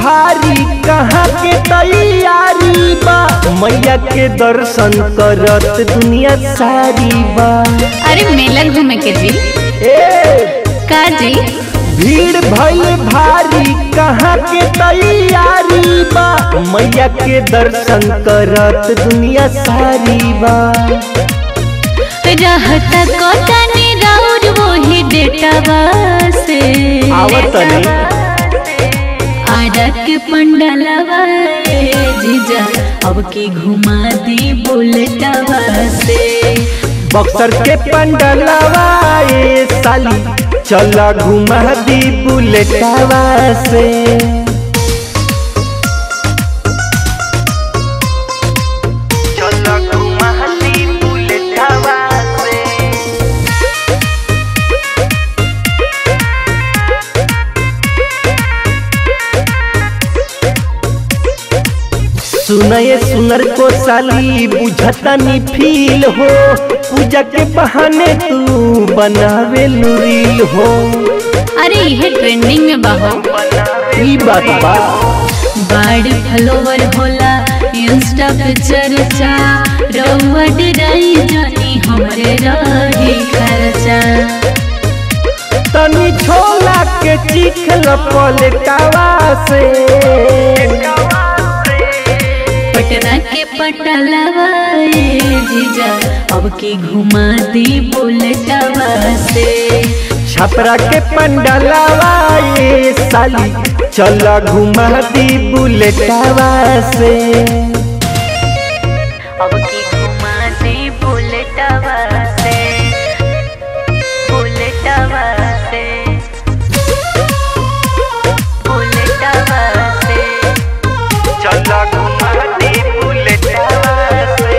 भारी कहाँ के तैयारी बा मैया के दर्शन करत दुनिया सारी बा अरे मेला घूमे के जी ए का जी भीड़ भइल भारी कहाँ के तैयारी बा मैया के दर्शन करत दुनिया सारी बा रहता कोटनी राउर वही डेटावा से आवत तनी आरा के पंडलवा ए जीजा अब की घुमा दी बुलेटवा से बक्सर के पंडलवा ए साली चला घुमा दी बुलेटवा से चला घुमा दी बुलेटवा से सुनये सुनर को साली बुझतनी फील हो पूजा के बहाने तू बनावे रील हो अरे यह ट्रेंडिंग में बहो ई बात बा बड़ फॉलोवर होला इंस्टा पे चर्चा रउआ डराई जानी हमरे रही खर्चा तनी छोला के चिखल पलटावा से पटना के पटलवा ए जीजा अब की घुमा दी बुलेटवा से छपरा के पंडलवा ये साली चला घुमा दी बुलेटवा से अब की घुमा दी बुलेटवा से बुलेटवा से बुलेटवा से चला घुमा दी बुलेटवा से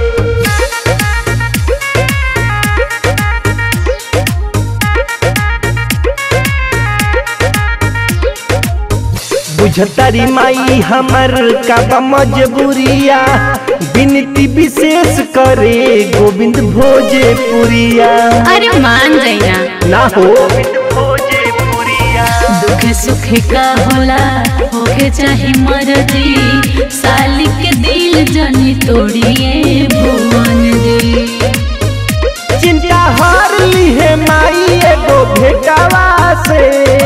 बुझतारी माई हमर का मजबूरिया विनती विशेष करे गोविंद भोजपुरिया अरे मान जाइना ना हो दुख सुख का होला होके चाहे मर्जी साली के दिल जनी तोड़िए भुवन जी चिंता हार ली है माई एगो भेटावा से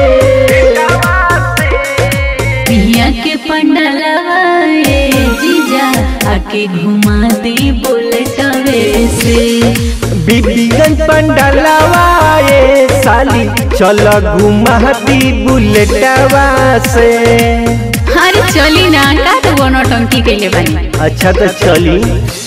पिया के पंडलवा ए जीजा आके घुमा दे बुलेटवे से बीबीगंज पंडलवा ये साली चल घुमा दी बुलेटवा से अरे चली ना का तो वो नौटंकी कैले बानी अच्छा तो चली